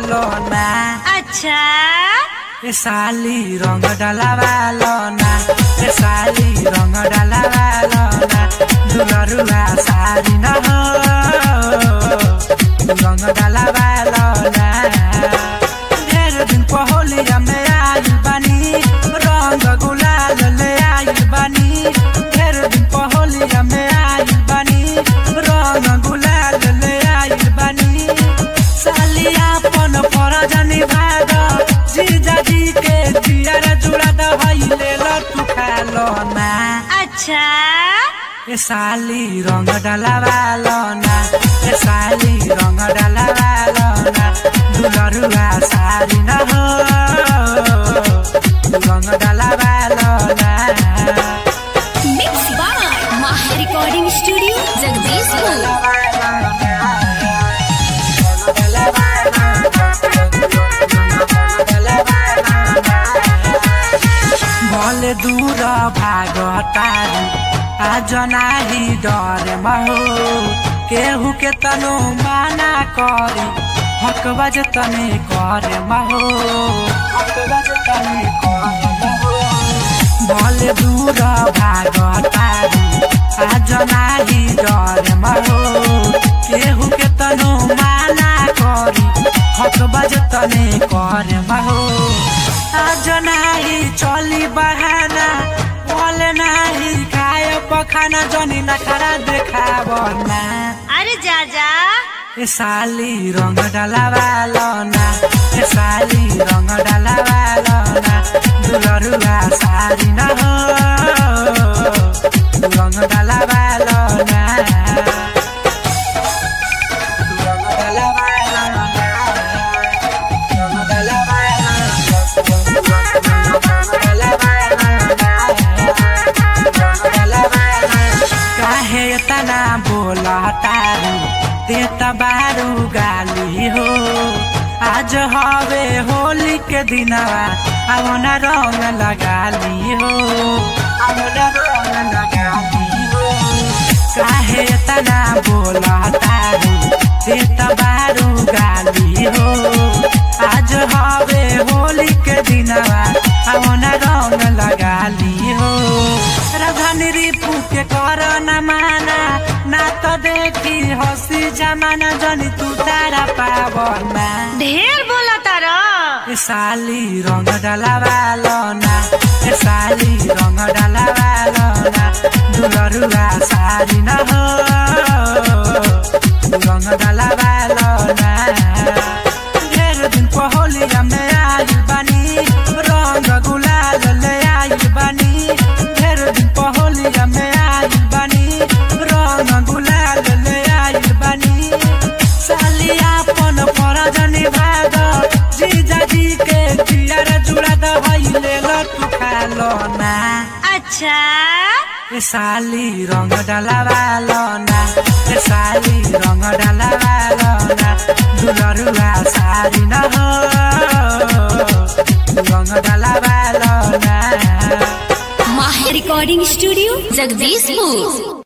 लो ना अच्छा ए साली रंग डलावा लो ना ए साली रंग डलावा लो ना दुलरुआ सारी न हो रंग डलावा लो ना ढेर दिन पहोलिया में आइल बानी रंग गुलाल ले आइल बानी ढेर दिन पहोलिया में आइल बानी रंग गुलाल ले आइल बानी सालिया पन फरजनी भाग जीजा जी के जियर जुड़ा दहैले लटु खालो ना अच्छा ए साली रंग डलावा लो ना ए साली रंग डलावा लो ना दुलरुआ सारी न हो रंग डलावा लो ना mix by Maha recording studio Jagdishpur भले दूर भागतारू आज नाही डर महो केहू के तनो माना करी हक बज तने करे महो हक बज तने करे महो भले दूर भागतारू आज नाही डर महो केहू के तनो माना करी हक बज तने करे महो आज नाही चली बहाना बोले नाही खाए पखाना जनी नखरा देखाब ना अरे जा जा ए साली रंग डलावा लो ना ए साली रंग डलावा लो ना दुलरुआ सारी न हो रंग डलावा लो ना रंग डलावा लो ना रंग डलावा काहे तना बोला तारू ते बारू गाली हो आज हवे होली के दिनवा अब न रंग लगाली हो अब न रंग लगाली हो काहे तना बोला तारू ते बारू गाली हो आज हवे होली के दिनवा अब न रंग लगाली हो राजधानी रिपू के कर न माना ना तो देखी हसी जमाना जनी तू तारा पावना ढेर बोला तारा ए साली रंग डलावा लो ना ए साली रंग डलावा लो ना दुलरुआ सारी न हो रंग डलावा लो ना ढेर दिन पहोलिया में आइल बानी रंग गुलाल ले आइल बानी ढेर दिन पहोलिया में आइल बानी रंग गुलाल ले आइल बानी सालिया पन फरजनी भाग जीजा जी के जियर जुड़ा दहैले लटु खालो ना अच्छा ए साली रंग डलावा लो ना ए साली रंग डलावा लो ना दुलरुआ सारी न हो रंग डलावा लो ना माह रिकॉर्डिंग स्टूडियो जगदीशपुर